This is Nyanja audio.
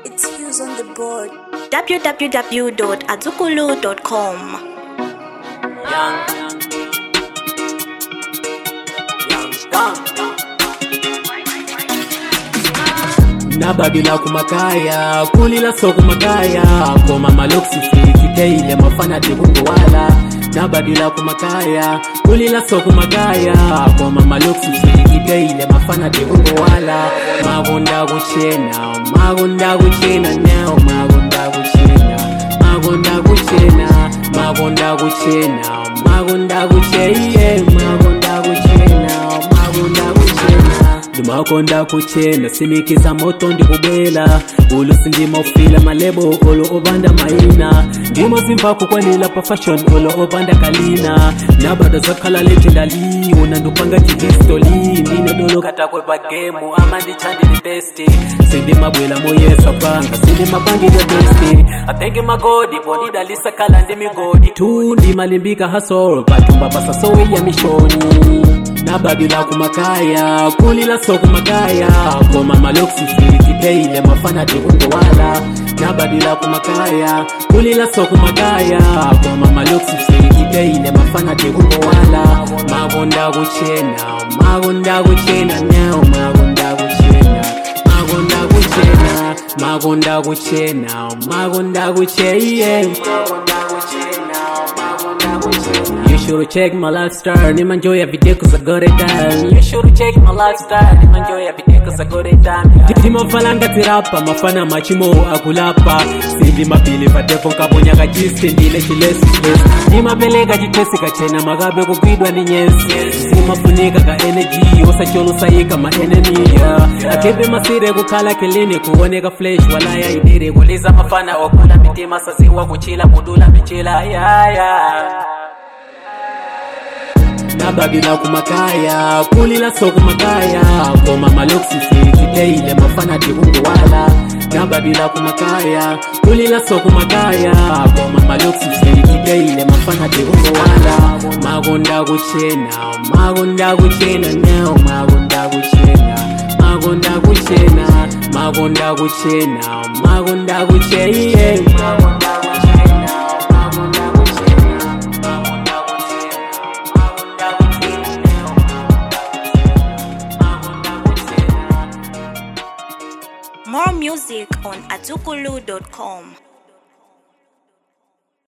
It's Hughes on the board. www.azukulu.com. Young, young skunk. nababila kumakaya kulila so kumakaya koma maloksi filitikeile mafana tekungowala nababila kumakaya kulila so kumakaya koma maloksi filitikeile mafana tekungowala magonda kuchena magonda kuchena now magonda kuchena magonda kuchena magonda kuchena magonda kucheiye magonda kuchena magonda kuchena ndimakonda kuchena simikiza moto ndikubela ulusi ndima ufila malebo olo obanda maina ndimo zimva kukwanila pa fashion olo obanda kalina nabado zakhala legendali una ndupanga chihistoli ndine dolo katakweba gemu ama ndichandili besti sindimabwela moyesa panga sindimapangile besti atenge magodi bonidalisa kala ndimigodi tu ndimalimbika hasol patumba pasasowe ya mishoni nababila kumakaya kulila so kumakaya koma maloksi filitikeile mafana tikungowala nababila kumakaya kulila so kumakaya koma maloksi filitikeile mafana tikungowala magonda kuchena magonda kuchena now magonda kuchena magonda kuchena magonda kuchena magonda kucheiye magonda kuchena magonda kuchena You should check my lifestyle, nimanjoy every day cause I got it done. You should check my lifestyle, nimanjoy every day cause I got it done. Titi mafalanga tirapa, mafana machimo akulapa. Sindi mapili patepo nkaponya kachiste ndile chilesi chilesi. Nimapeleka chitesi kachena magabe kukwidwa ni nyesi. Simafunika ka energy, osacholo sayika ma enemy. Yeah. Akebe masire kukhala kelini kuoneka flesh walaya idiri kuliza mafana wakula mitima sasiwa kuchila kudula michila. Yeah, yeah. nababila kumakaya kulila so kumakaya koma maloksi filitikeile mafana tikungowala nababila kumakaya kulila so kumakaya koma maloksi filitikeile mafana tikungowala magonda kuchena magonda kuchena now magonda kuchena magonda kuchena magonda kuchena magonda kucheiye magonda kuchena magonda kuchena magonda More music on azukulu.com.